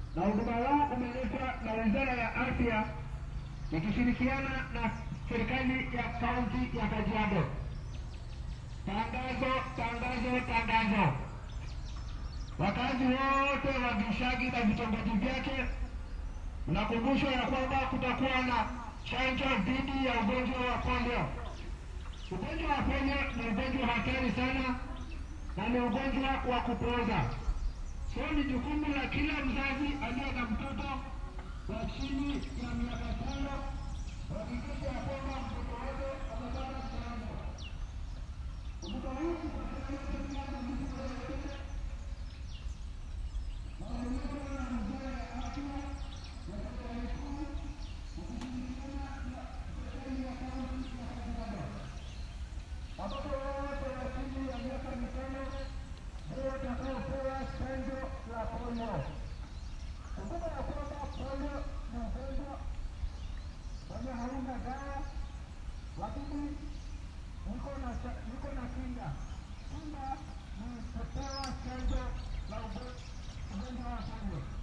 na huduma huu umeletwa na Wizara ya Afya ikishirikiana na serikali ya kaunti ya Kajiado. Tangazo, tangazo, tangazo! Wakazi wote wa Gishagi na vitongoji vyake mnakumbushwa ya kwamba kutakuwa na chanjo dhidi ya ugonjwa wa polio. Ugonjwa wa polio ni ugonjwa hatari sana na ni ugonjwa wa kupooza. So ni jukumu la kila mzazi aliye na mtoto wa chini ya miaka tano kuhakikisha ya kwamba mtoto wake amepata chanjo. Kumbuka huu watoto wote wa chini ya miaka mitano ndio watakaopewa chanjo la polio. Kumbuka ya kwamba polio ni ugonjwa wenye hauna dawa, lakini niko na cha- niko na kinga. Kinga ni kupewa chanjo la ugo- ugonjwa wa polio.